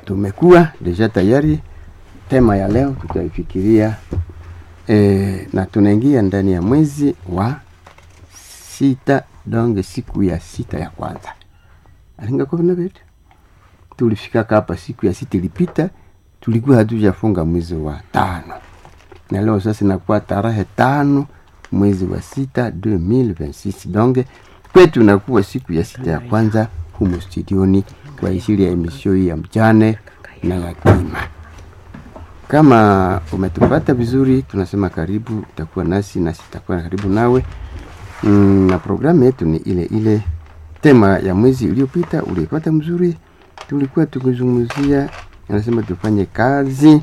tumekuwa deja tayari tema ya leo tutaifikiria e, na tunaingia ndani ya mwezi wa sita donge siku ya sita ya kwanza alinga kumi na vitu tulifika hapa siku ya sita ilipita tulikuwa hatujafunga mwezi wa tano na leo sasa inakuwa tarehe tano mwezi wa sita 2026 donge kwetu inakuwa siku ya sita ya kwanza humu studioni kwa ajili ya emisio hii ya mjane na yatima kama umetupata vizuri tunasema karibu utakuwa nasi nasi tutakuwa karibu nawe mm, na programu yetu ni ile ile tema ya mwezi uliopita uliipata mzuri tulikuwa tukizungumzia anasema tufanye kazi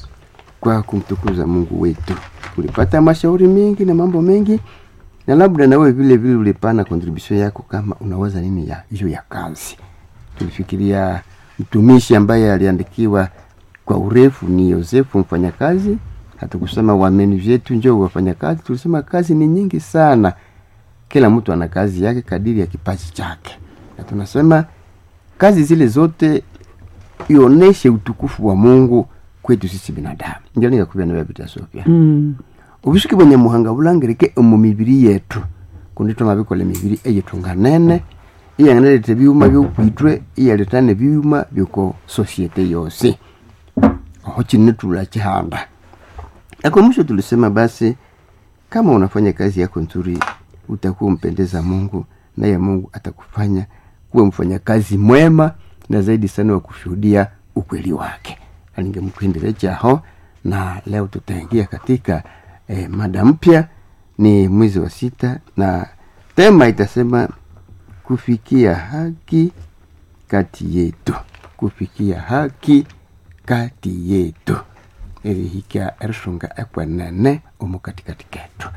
kwa kumtukuza mungu wetu ulipata mashauri mengi na mambo mengi na labda nawe vile vile ulipana contribution yako kama unawaza nini ya hiyo ya kazi tulifikiria mtumishi ambaye aliandikiwa kwa urefu ni yosefu mfanyakazi hatukusema wameni vyetu njo wafanyakazi tulisema kazi ni nyingi sana kila mtu ana kazi yake kadiri ya kipaji chake na tunasema kazi zile zote ioneshe utukufu wa mungu kwetu sisi binadamu ndio nikakubia nawe bitasofia Mm. ubushuki bwa nyamuhanga bulangirike omu mibiri yetu kundi twamabikola emibiri eyitunganene iyanganaleta ebyuma byokwitwe iyaletana ebyuma byoko sosiete yose oho chine tula chihanda ako mwisho tulisema basi kama unafanya kazi yako nzuri utakuwa umpendeza mungu naye mungu atakufanya kuwa mfanyakazi mwema na zaidi sana wa kushuhudia ukweli wake alingemkuendele chaho na leo tutaingia katika eh, mada mpya ni mwezi wa sita na tema itasema kufikia haki kati yetu kufikia haki kati yetu erihika erishunga ekwenene omu katikati ketu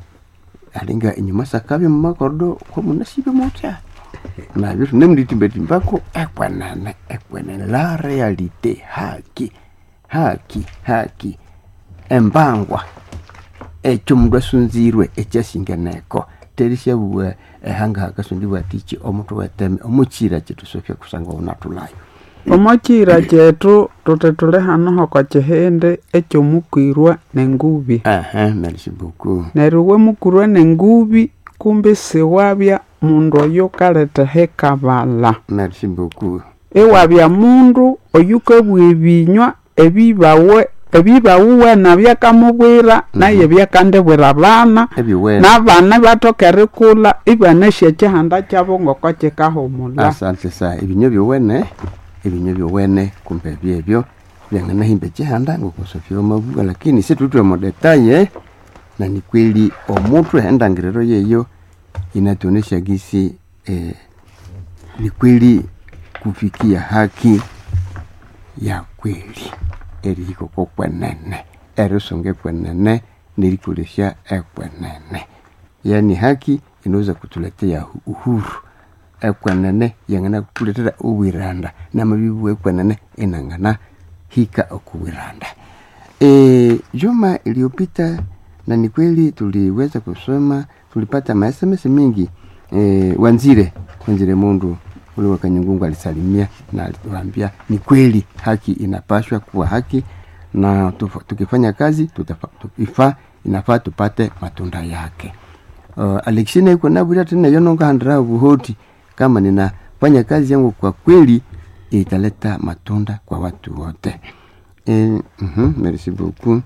alinga inyuma sakabya mumakordo komunasibe mutya nabyo tunemulitimbatimbako ekwenene ekwenene la realite haki haki haki embangwa ekyo omundu asunzirwe ekyasinganeko terisyabuwa ehanga hakasundibwa tichi omutu weteme omukira kyetu sofya kusanga unatulayo omokira kyetu tuti tuli hanoho kwa kihindi ekyomukwirwa nengubi aha merci beaucoup neryo wemukwirwa nengubi kumbi siwabya mundu oyo kaletheha kabala merci beaucoup iwabya mundu oyukabwa ebinywa ebibawe ebibawuwena byakamubwira naye byakandibwira abana ebiwene n'abana bathoka erikula ibanasya ekihanda kyabo ngoko kikahumula asante sa ebinyo byowene ebinyo byowene kumbe byebyo byanganahimba ekihanda ngokusofya omabuga lakini situtwe modetaye na ni kweli omutu endangiriro yeyo inatuonesha gisi eh, ni kweli kufikia haki ya kweli erihikoko kwenene erisunga ekwenene nerikolesha ekwenene yani haki inaweza kutuletea hu- uhuru ekwenene yangana kutuletera uwiranda namabibu ekwenene inangana hika okuwiranda e, juma iliyopita na ni kweli tuliweza kusoma tulipata masms mingi e, wanzire wanzire mundu ule wa kanyungungu alisalimia na aliwaambia ni kweli haki inapashwa kuwa haki na tufa- tukifanya kazi tutafa- tukifaa inafaa tupate matunda yake uh, alexina iko nabwira tena yononga handira buhoti kama ninafanya kazi yangu kwa kweli italeta matunda kwa watu wote e, mm merci beaucoup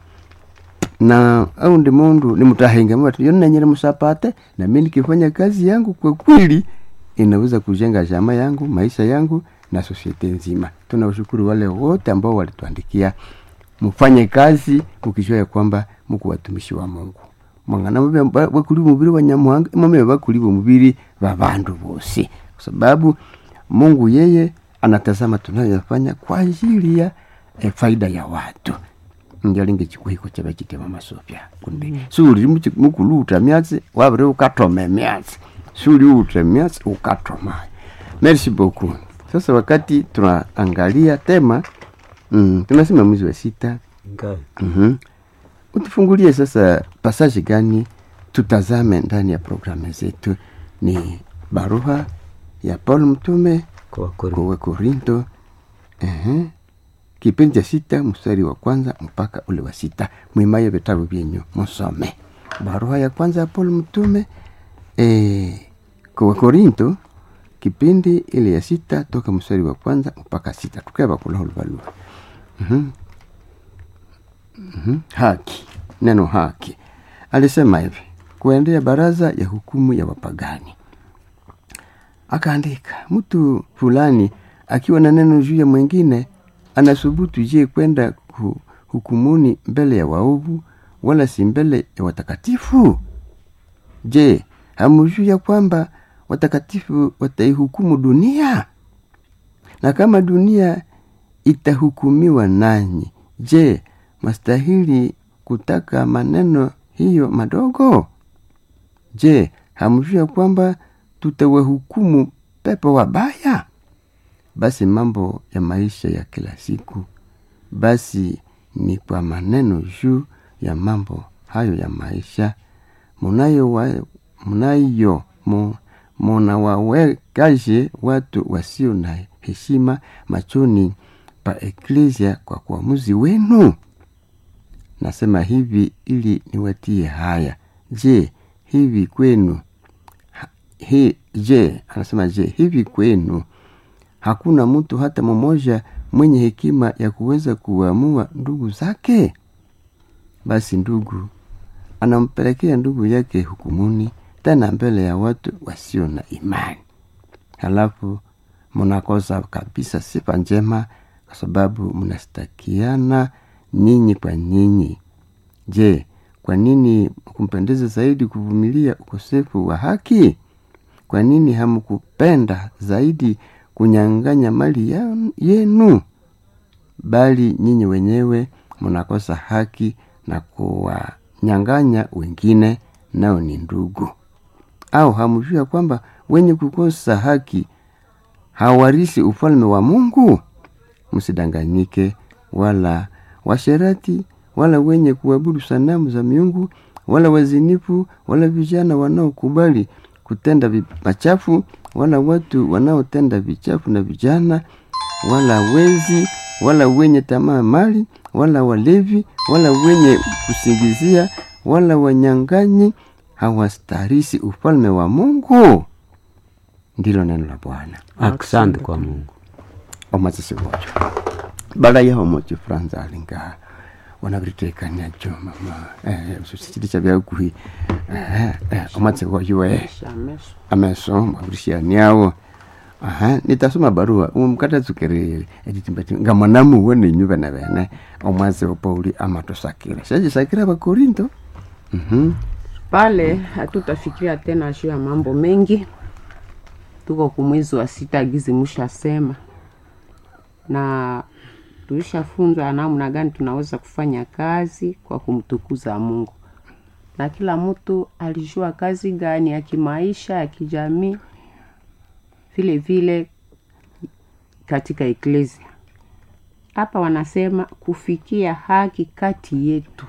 na au ndi mundu nimutahenga mwati yonanyere musapate na mimi nikifanya kazi yangu kwa kweli inaweza kujenga jama yangu maisha yangu na sosiete nzima tunawashukuru wale wote ambao walituandikia mfanye kazi mukijua ya kwamba muku watumishi wa mungu mwangana mube ba- bakuli mubiri wa nyamuhanga mwame bakuli mubiri wa bandu bose kwa sababu mungu yeye anatazama tunayoyafanya kwa ajili ya eh, faida ya watu njalinga chikuhiko chaba chitema masofya kundi mm. suli muchi- mukuluta myatsi wabire ukatoma myatsi suli uta myatsi ukatoma merci beaucoup sasa wakati tunaangalia tema mm, tunasema mwezi wa sita mm-hmm. utufungulie sasa pasaje gani tutazame ndani ya programu zetu ni barua ya paul mtume kwa Wakorintho. kwa wakorinto uh-huh. kipindi cha sita mstari wa kwanza mpaka ule wa sita mwimaye vitabu vyenyu musome barua ya kwanza ya paul mtume e, kwa korinto kipindi ile ya sita toka mstari wa kwanza mpaka sita tukeva kulahuluvalua mm-hmm. mm-hmm. haki neno haki alisema hivi kuendea baraza ya hukumu ya wapagani akaandika mtu fulani akiwa na neno juu ya mwingine anasubutu je kwenda ku- hukumuni mbele ya waovu wala si mbele ya watakatifu je hamujuu ya kwamba watakatifu wataihukumu dunia na kama dunia itahukumiwa nanyi je mastahili kutaka maneno hiyo madogo je hamjua kwamba tutawahukumu pepo wabaya basi mambo ya maisha ya kila siku basi ni kwa maneno juu ya mambo hayo ya maisha munayo wa, munayo mu, munawawekaje watu wasio na heshima machoni pa eklesia kwa kuamuzi wenu nasema hivi ili niwatie haya je hivi kwenu ha- hi, je anasema je hivi kwenu hakuna mtu hata mmoja mwenye hekima ya kuweza kuamua ndugu zake basi ndugu anampelekea ndugu yake hukumuni tena mbele ya watu wasio na imani halafu mnakosa kabisa sifa njema kwa sababu mnastakiana nyinyi kwa nyinyi je kwa nini kumpendeza zaidi kuvumilia ukosefu wa haki kwa nini hamkupenda zaidi kunyang'anya mali ya- yenu bali nyinyi wenyewe mnakosa haki na kuwanyang'anya wengine nao ni ndugu au hamjua kwamba wenye kukosa haki hawarisi ufalme wa mungu msidanganyike wala washerati wala wenye kuabudu sanamu za miungu wala wazinifu wala vijana wanaokubali kutenda vi- machafu wala watu wanaotenda vichafu na vijana wala wezi wala wenye tamaa mali wala walevi wala wenye kusingizia wala wanyang'anyi hawastarisi ufalme wa mungu ndilo neno la bwana asante kwa mungu omatsisi wocho bala yaho mocho franza alinga wanaviritekania jo mama eh, susitili cha vyakuhi eh, eh, omatsi woyo eh ameso mwavirishaniawo aha nitasoma barua umukatatsukirire etitimbati nga mwanamu wone nyuve na vene omwasi wa pauli amatosakira shajisakira vakorinto mhm pale hatutafikiria tena juu ya mambo mengi tuko kumwezi wa sita gizi mushasema na tulishafunzwa namna gani tunaweza kufanya kazi kwa kumtukuza mungu na kila mtu alijua kazi gani ya kimaisha ya kijamii vile vile katika eklesia hapa wanasema kufikia haki kati yetu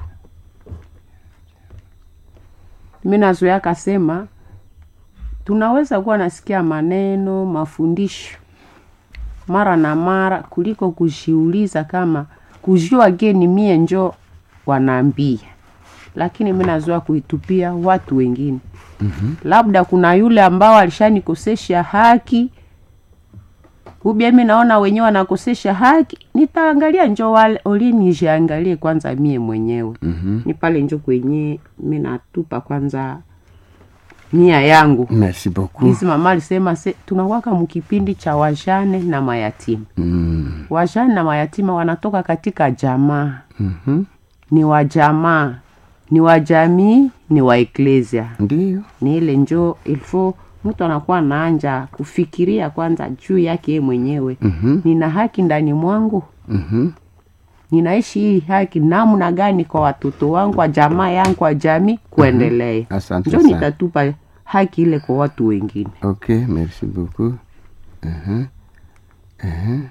mi nazoea kasema tunaweza kuwa nasikia maneno mafundisho mara na mara kuliko kujiuliza kama kujua geni mie njo wanaambia lakini mi nazoea kuitupia watu wengine mm-hmm. labda kuna yule ambao alishanikosesha haki ubia mi naona wenyewe wanakosesha haki nitaangalia njo wale ulinijiangalie kwanza mie mwenyewe mhm ni pale njo kwenye mi natupa kwanza nia yangu merci beaucoup hizi mama alisema se tunakwaka mkipindi cha wajane na mayatima mm. wajane na mayatima wanatoka katika jamaa mhm ni wa jamaa ni wa jamii ni wa eklesia ndiyo ni ile njo ilfo mtu anakuwa naanja kufikiria kwanza juu yake ye mwenyewe mhm nina haki ndani mwangu mhm ninaishi hii haki namna gani kwa watoto wangu wa jamaa yangu wa jamii kuendelea asante njo sana nitatupa haki ile kwa watu wengine ok merci beaucoup uh-huh. Uh-huh.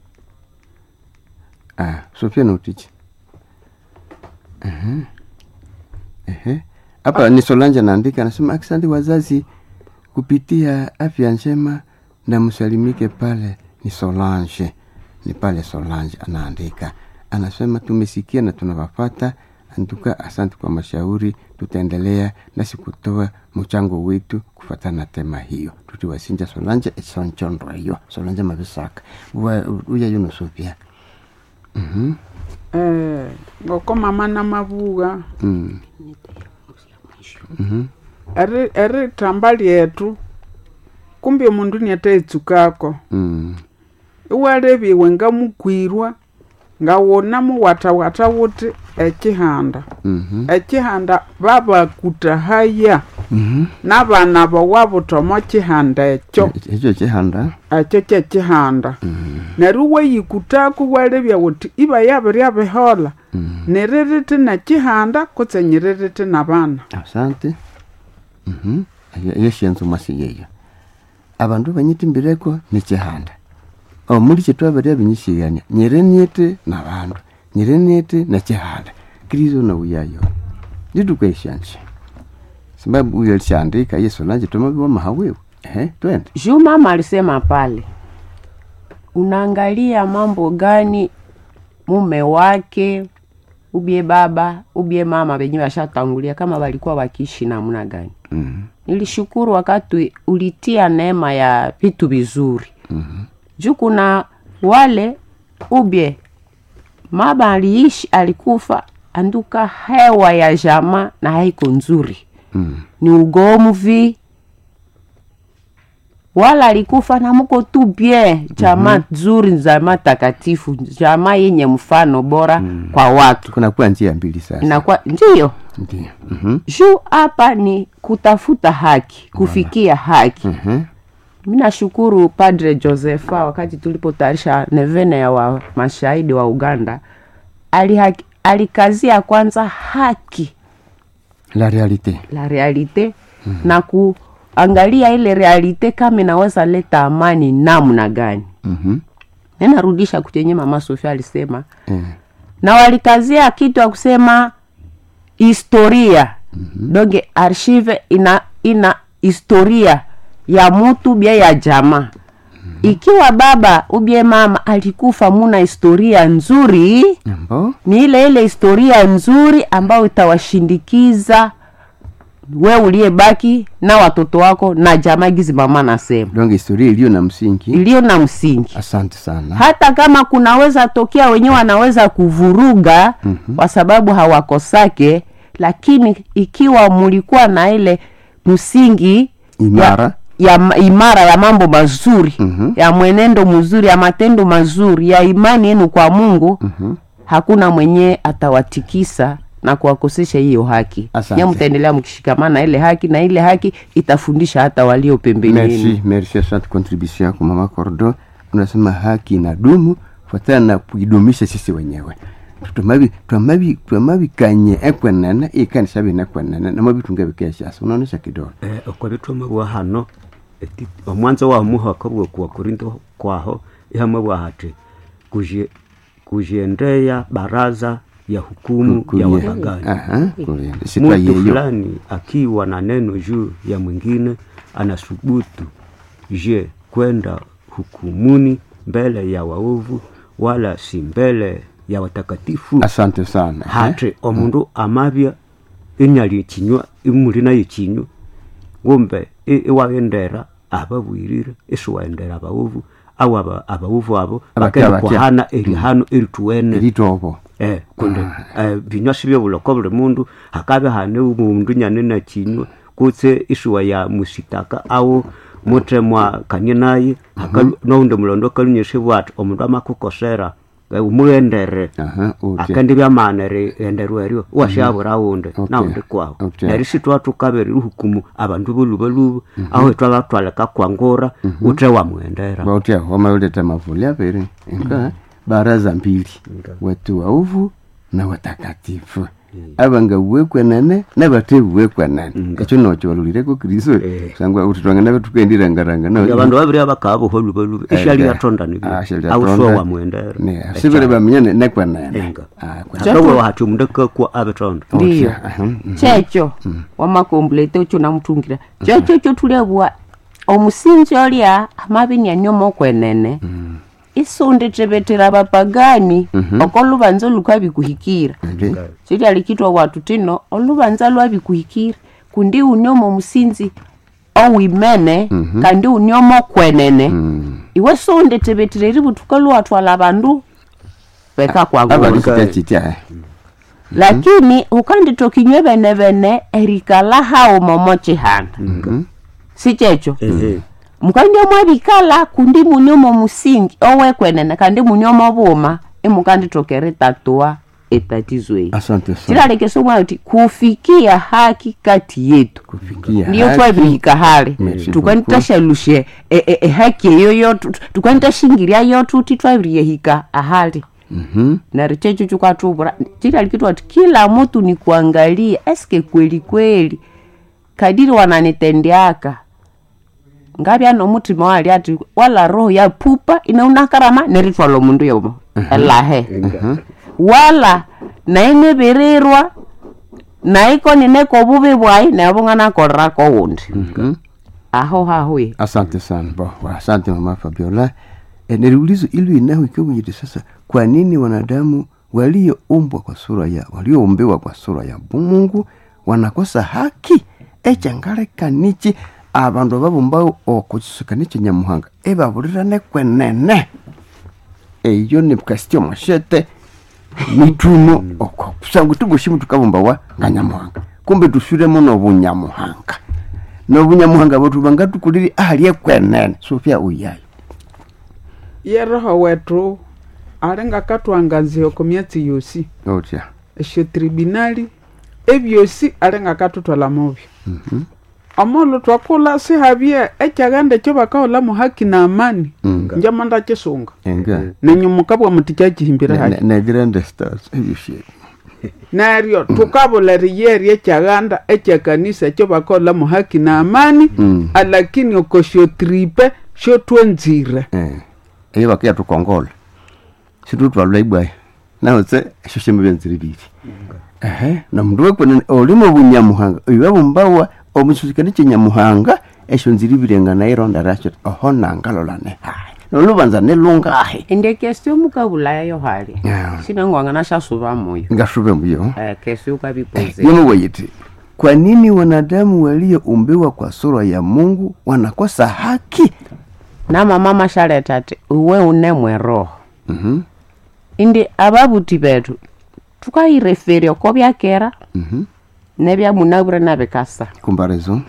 ah sofia nautichi uh-huh. uh-huh. hapa ni solanja naandika anasema asante wazazi kupitia afya njema na msalimike pale ni solange ni pale solange anaandika anasema tumesikia na tunawafata antuka asante kwa mashauri tutaendelea nasi kutoa mchango wetu kufatana na tema hiyo tutiwasinja solange esonchondro hiyo solange mavisaka uya yunosopia Mhm. eh, ngoko mama na mavuga Mm. Mhm. eri eri tamba lyetu kumbe mundu niataitsukako Mm. iwaleviwe nga mukwirwa nga wona muwatawata wuti ekihanda Mhm. ekihanda babakuta haya Mhm. n'abana bawabutomo kihanda ekyo ekyo kihanda ekyo kyekihanda neryo weyikutaku walebya wuti iba yabirya bihola niririti nekihanda kutse nyiririti nabana asante Mhm. Eyo- eyo syenzo mwasi yeyo abandu banyitimbireko nikihanda omuli kyetwabarya binyisighania nyiriniiti nabandu nyiriniiti nekihanda kristo nauyayo litukwesyanje sababu uyo lishandika yesu lanje tomabiwa mahawiwe ehe twende juu mama alisema pale unaangalia mambo gani mume wake ubie baba ubie mama wenyewe washatangulia kama walikuwa wakiishi namna gani Mhm. nilishukuru wakati ulitia neema ya vitu vizuri mm-hmm. juu kuna wale ubye mama aliishi alikufa anduka hewa ya jama na haiko nzuri Mm. ni ugomvi wala alikufa na muko tu bien jama mm-hmm. nzuri jama takatifu jama yenye mfano bora mm. kwa watu kuna kuwa njia mbili sasa inakuwa ndiyo ndio Mhm. juu hapa ni kutafuta haki kufikia haki Mhm. mi nashukuru padre josefa wakati tulipotayarisha nevene ya wa mashahidi wa uganda alihaki, alikazia kwanza haki la realite la realite mm. na kuangalia ile realite kama inaweza leta amani namna gani Mhm. ninarudisha kuchenye mama sofia alisema Eh. na walikazia kitu ya kusema historia mm-hmm. donge archive ina ina historia ya mutu bia ya jamaa mm-hmm. ikiwa baba ubie mama alikufa muna historia nzuri Ambo? ni ile ile historia nzuri ambayo itawashindikiza we uliyebaki na watoto wako na jamaa gizi mama nasema donc historia iliyo na msingi iliyo na msingi asante sana hata kama kunaweza tokea wenyewe wanaweza kuvuruga mm-hmm. kwa sababu hawakosake lakini ikiwa mulikuwa na ile msingi Imara. ya, ya ma- imara ya mambo mazuri Mhm. ya mwenendo mzuri ya matendo mazuri ya imani yenu kwa mungu mm-hmm. hakuna mwenyewe atawatikisa na kuwakosesha hiyo haki Asante. nye mtaendelea mkishikamana na ile haki na ile haki itafundisha hata walio pembeni yenu merci merci asante contribution yako mama cordo unasema haki inadumu fuatana na kuidumisha sisi wenyewe twamabi twamabi twamabikanye ekwenene ikanisa bine ekwenene namabitunga bikeshasa unaonesha kidogo eh, okwabithoma bwa hano eti- omwanzo wa muhaka bwa kuwa korinto kwaho ihamwe bwa hati kuzhe- kuzhendea baraza ya hukumu ya Kuye. wapagani Aha, kuye. mtu sitwayeyo fulani akiwa na neno juu ya mwingine anasubutu je kwenda hukumuni mbele ya waovu wala si mbele ya watakatifu asante sana eh? hati omundu amabya inyali kinywa imuli nayo kinywa ngumbe i- iwawendera ababwirire isiwaendera abaovu au aba- abaovu abo Abatya, bakenda abatya. kuhana erihano erituwene eritobo eh, kundi eh, binywa sibyo buloko buli mundu hakabe hane umundu nyane na kinywa kutse isuwa ya musitaka au mutemwa kanye naye haka noundi mulondo kalunyeshe bwati omundu amakukosera eh, umugendere Aha, utya. akandi byamana enderwa eryo washabura wundi Okay. naundi kwaho Okay. neryo sitwatukabere ihukumu abandu bolubaluba aho itwabatwaleka kwangura ute wamwendera bautia wamauleta mavuli aviri inka baraza mbili watu wauvu na watakatifu abanga uwekwenene nabate uwekwenene ekyo nocho walulireko kristo Eh. sangwa uti twangana betukendirangaranga abandu babiri abakaba buholubaluba ishali yatonda awusuwa wamwendera sibere bamenyane nekwenene enga Ah, kwe- hakawe hati omundu akakwa abetonda ndiyo Aha, mm. checho wamakomplete ocho namutungira checho cho tulebwa omusinzi olya amabi nianyoma okwenene isunditebetera bapagani oko lubanza lukabikuhikira Ndi. sitya likitwa watu tino olubanza lwabikuhikira kundi uniomo musinzi owimene kandi uniomo kwenene iwe sunditebetera eri butuka luwatwala bandu beka kwagula abalikitya kitya lakini ukanditokinywe bene bene erikala hawo momo chihanda sichecho ehe mukandi mwabikala kundi muniomo musingi owekwenene kandi muniomo buma imukanditokera tatua etatizo eyi asante sana chilalekesa omwe kuti kufikia haki kati yetu kufikia ndiyo haki. twabihika hale Merci tukwanitashyalushe e- e- ehaki eyo yotu tukwanitashingirya yotuti twabiriyehika ahali Mhm. nari checho chukatubura chilalikitwa kuti kila mutu ni kuangalia eske kweli kweli kadiri wananitendeaka ngabya nomutima wali ati wala roho ya pupa inaunakarama neritwala omundu yomo elahe wala naingebirirwa naiko nineko bubi bwayi nebung'anakorrako wundi Mhm. aho hahuye asante sana bo wa- asante mama fabiola e, niliulizo ili inaho ikiwa sasa kwa nini wanadamu walioumbwa kwa sura ya walioumbiwa kwa sura ya mungu wanakosa haki echangalekanichi abandu babumbawo okuchisikanichi nyamuhanga ebabulirane kwenene eyo nikasitya mwashete mituno kusanga tugushimu tukabumbawa nga nyamuhanga kumbe tuswiremo nobunyamuhanga nobunyamuhanga bwetu bangatukuliri ahali ekwenene sofia uyayo ye roho wetu alinga katwangazia ku myatsi yosi otya esyo tribunali ebyosi alinga katutwala mubyo omulu twakula sihabye ekyaganda ekyo bakaolamu haki na amani Mm. njama ndakisunga enga nenyumuka bwa muti kyakihimbire haki negirende stars ebyoshye neryo tukabula riyeri ekyaganda ekyakanisa ekyo bakaolamu haki na amani Mm. alakini oko syotripe syotwenzire eyo bakiya tukongola situtwalula ibwaya naotse esyo shemu byenziri biri ehe nomundu wekwenene olimo bunyamuhanga oyo babumbawa omususikani kyenyamuhanga esyo nziri birenga naironda rasyo oho nangalolane hayi nolubanza nelungahi ende kesi omukabulayayo hali Yeah. sinangwangana syasuba moyo ngasube muyo Eh, kesi ukabipoze yomeweyiti kwa nini wanadamu walioumbiwa kwa sura ya mungu wanakosa haki na mama mashaleta ati uwe unemwe roho Mhm, indi ababuti betu tukaireferya oko byakera mhm. nebyamunabure nabikasa comparaison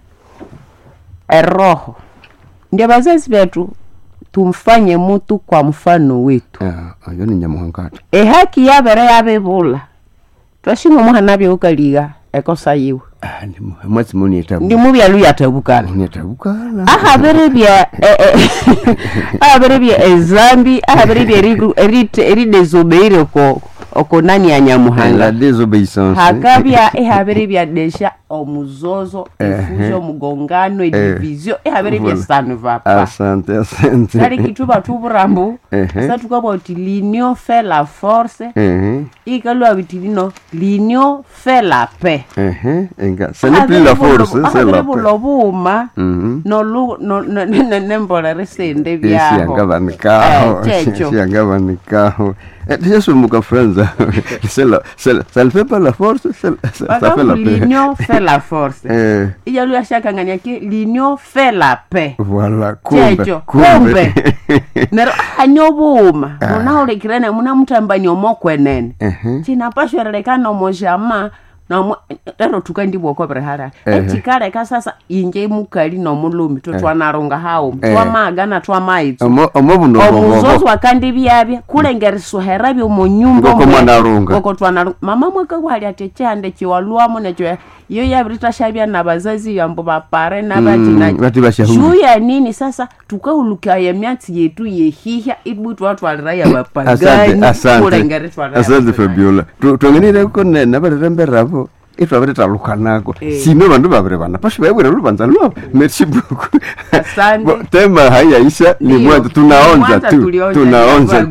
eroho ndio bazazi betu tumfanye mutu kwa mfano wetu Ah, oyo ni nyamuhangati ehaki yabere yabibula twashinga omuhana byeukaliga ekosa yiwe mwezi munietabu ndi mubyalu yatabukana nietabukala ahabere bya eh, eh, ahabere bya ezambi ahabere bya eriru- erite- eridezobeire oko oko nani ya la nyamuhanga désobéissance hakabya ehabere bya desha omuzozo Ehe. efujo omugongano edivisio ehabere bya Voilà. sanu vapa asante asante kali kituba tuburambu Ehe. sa tukabwa uti l'union fait la force Ehe, ikalwa biti lino l'union fait la paix ehe, enga ce n'est plus la force c'est la paix bulo buma Mhm. nolu- no- no- ne- ne- nembolera esente Esi byaho yangabanikaho Eh, checho. esi yangabanikaho tishasomuka franza c'est la- c'est la- ça ne fait pas la force c'est la- ça ça fait la bakabu paix l'union fait la force Eh, ijalu yashakangania ki l'union fait la paix voilà kumbe checho kumbe nero hanyo buma munaulekirene muna mutambani omokwenene Ehe. cinapashwerelekana omojama nomo ero tukandibwokobere hala Ehe. echikaleka sasa inje mukali nomulumi totwanarunga hawo Eh. twamagana twamaitso Omo- omobuno omuzozi obobo wakandibyabya kulengeriswahera byomonyumba Ngoko mwanarunga. ngokotwanarunga mama mwaka wali ati ekyande kiwalwamu nekyo iyo yabiritashhabya nabazazi yambo bapare Mm, bati bashahuri. juu ya nini sasa tukaulukaya emyatsi yetu yehihya ibu twatwalira asante yabapagani asante kulengeritwalira asante fabiola twangenireko nabariremberavo itwabiritalukhanako Eh. sino bandu babiri bana pasho baibwira lubanza lwabo merci beaucoup Asante. Bo, tema haiyaisha ni Ndiyo. mwanzo tunaonza Mwanza tu tulionja, tunaonza ya tu bagu.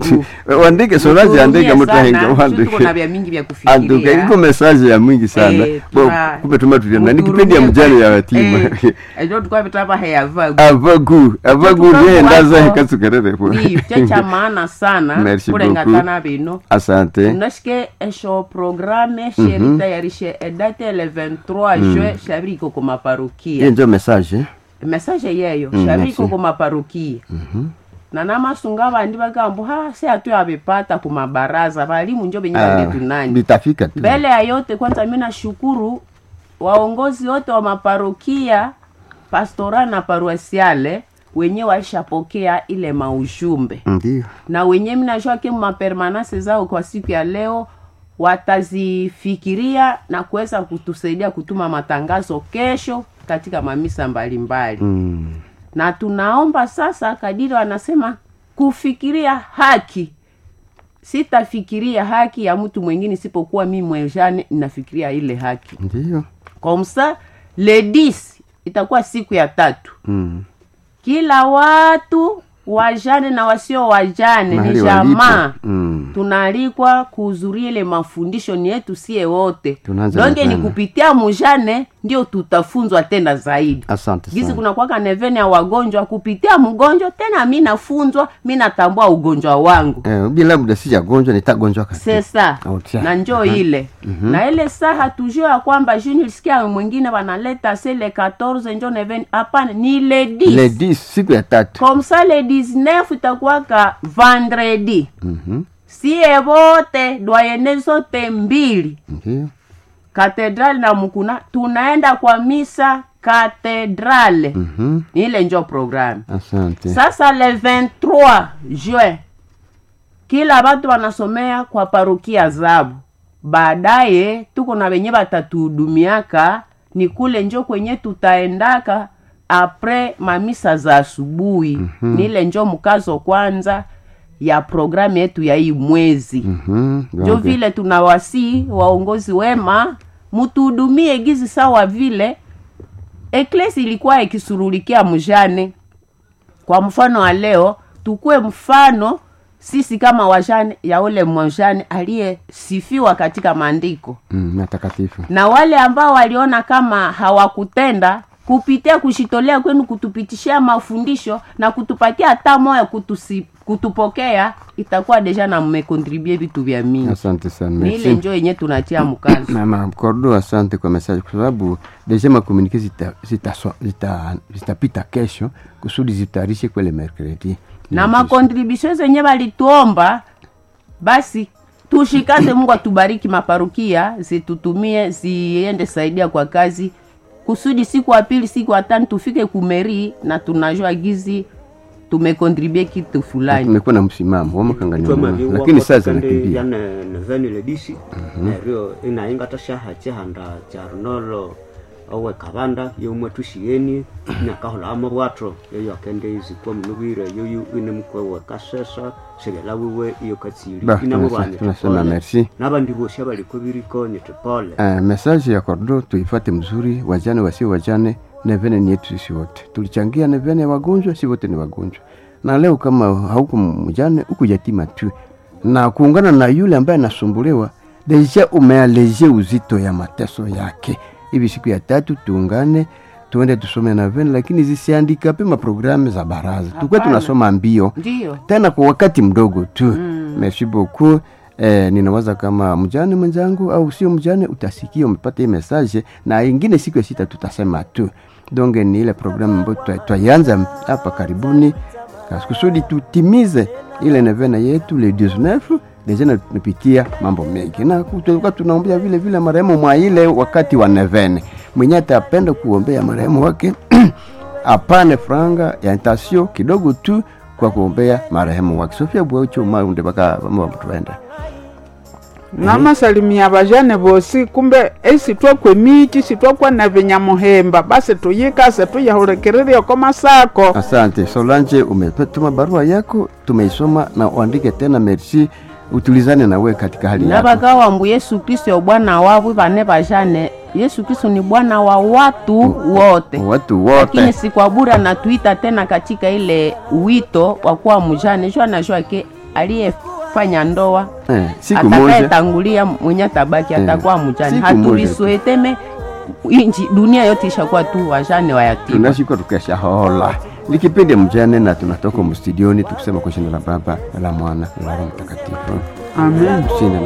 wandike solange andike mutahenga tuko na wandike vya mingi vya anduka kufikiria iko message ya mwingi sana Eh, Bo, tuna- kumbe tumatulio na ni kipindi ya mjane ya yatima ejo tukwa vitapa heyavagu avagu avagu Tukavu ndiye ndaza wako. hekasukererepo ndiyo checha maana sana Merci kulengatana bino asante unashike esho programe sheritayarishe edate ele 23 juin shabiri iko ku maparokia hiyo ndio message message yeyo Mm, shabiri merci. iko ku maparokia na namasunga bandi bagambo ha se atu yabipata ku mabaraza balimu njo benye Ah, bangetunani bitafika tu mbele ya yote kwanza mi nashukuru waongozi wote wa maparokia pastora na paruasiale wenye walishapokea ile maujumbe ndio na wenye minajua ke mapermanase zao kwa siku ya leo watazifikiria na kuweza kutusaidia kutuma matangazo kesho katika mamisa mbalimbali mm. na tunaomba sasa kadiri wanasema kufikiria haki sitafikiria haki ya mtu mwingine isipokuwa mi mwenjane ninafikiria ile haki ndio komsa ledis itakuwa siku ya tatu mm. kila watu wajane na wasio wajane ni Mahali jamaa walipo. Mm. tunaalikwa kuhudhuria ile mafundisho ni yetu sie wote Tunaanza donge ni mapema. kupitia mujane ndio tutafunzwa tena zaidi asante gizi sana kuna kwaka nevene ya wagonjwa kupitia mgonjwa tena mi nafunzwa mi natambua ugonjwa wangu eh, bila muda sijagonjwa nitagonjwa kati sesa Outia. na njoo ile na ile saa hatujua ya kwamba juu nilisikia mwingine wanaleta se le 14 njo nevene hapana ni le 10 le 10 siku ya tatu comme ça le 19 itakuwaka vendredi Mhm. sie vote dwayene zote mbili ndio katedrali na mukuna tunaenda kwa misa katedrale Mhm. ni ile njo programu asante sasa le 23 juin kila batu wanasomea kwa parukia zabu baadaye tuko na wenye batatuhudumiaka ni kule njo kwenye tutaendaka apres mamisa za asubuhi mm-hmm. ni ile njo mkazo kwanza ya programu yetu ya hii mwezi Mhm. njo Okay. vile tunawasii waongozi wema mutuhudumie gizi sawa vile eklesi ilikuwa ikisurulikia mjane kwa mfano wa leo tukue mfano sisi kama wajane ya ule mjane aliyesifiwa katika maandiko Mm, matakatifu na wale ambao waliona kama hawakutenda kupitia kushitolea kwenu kutupitishia mafundisho na kutupatia hata moyo kutusi, kutupokea itakuwa deja na mmekontribue vitu vya mingi asante sana ni ile merci njo yenye tunatia mkazo mama kordo asante kwa message kwa sababu deja makomunike zitapita zita, zita, zitapita kesho kusudi zitayarishe kwele mercredi na makontribusio zenye walituomba basi tushikaze mungu atubariki maparukia zitutumie ziende saidia kwa kazi kusudi siku ya pili siku ya tano tufike kumeri na tunajua gizi tumekontribue kitu fulani tumekuwa na msimamo wamakanganyama twamaviwa lakini saa kandi zinakimbia yane neveni ledisi neryo inaingata shaha chihanda cha runolo owe kabanda yomwe tushiyeni nyakahola amabwatro yoyo akende izikwa munubwire yoyo ine mukwewe kasesa segela wiwe iyo katsili Ba, inabo tunasa- banye tunasema tupole. merci. n'abandi bose baliko biriko nyetupole Uh, message ya kordo tuifate mzuri wajane wasio wajane nevene ni yetu sisi wote tulichangia nevene ya wagonjwa si wote ni wagonjwa na leo kama hauko mjane huku yatima tu na kuungana na yule ambaye anasumbuliwa deja umealeje uzito ya mateso yake hivi siku ya tatu tuungane tuende tusome navene lakini zisiandika pema programu za baraza tukuwe Hapana. tunasoma mbio ndiyo tena kwa wakati mdogo tu mm. merci beaucoup Eh, ninawaza kama mjane mwenzangu au sio mjane utasikia umepata hii message na ingine siku ya sita tutasema tu donge ni ile programu ambayo twa- twaianza hapa karibuni kas- kusudi tutimize ile nevena yetu le 19 deja na tumepitia mambo mengi na ku- tulikuwa tunaombea vile vile marehemu mwa ile wakati wa nevene mwenye atapenda kuombea marehemu wake apane franga ya intasio kidogo tu kwa kuombea marehemu wake sofia bwaucho maunde baka tuenda namasalimia bajane bosi kumbe esitwakwe michi sitwakwa na vinyamuhemba basi tuyikase tuyahulekereria ko masako asante solange umetuma barua yako tumeisoma na uandike tena merci utulizane nawe katika hali yako nabakawambu yesu kristo yo bwana wavu bane bajane yesu kristo ni bwana wa watu wote watu lakini wote si kwa bure anatuita tena katika ile wito wa kuwa mjane jua anajua ke aliyefanya atafanya ndoa eh, siku moja atakayetangulia mwenye atabaki atakuwa mjane Siku moja tu. hatulisueteme inji dunia yote ishakuwa tu wajane wayatima tunashikwa tukeshahola likipindi mjane na tunatoka mstudioni tukisema kwa jina la baba na la mwana na la roho mtakatifu amen tushinde na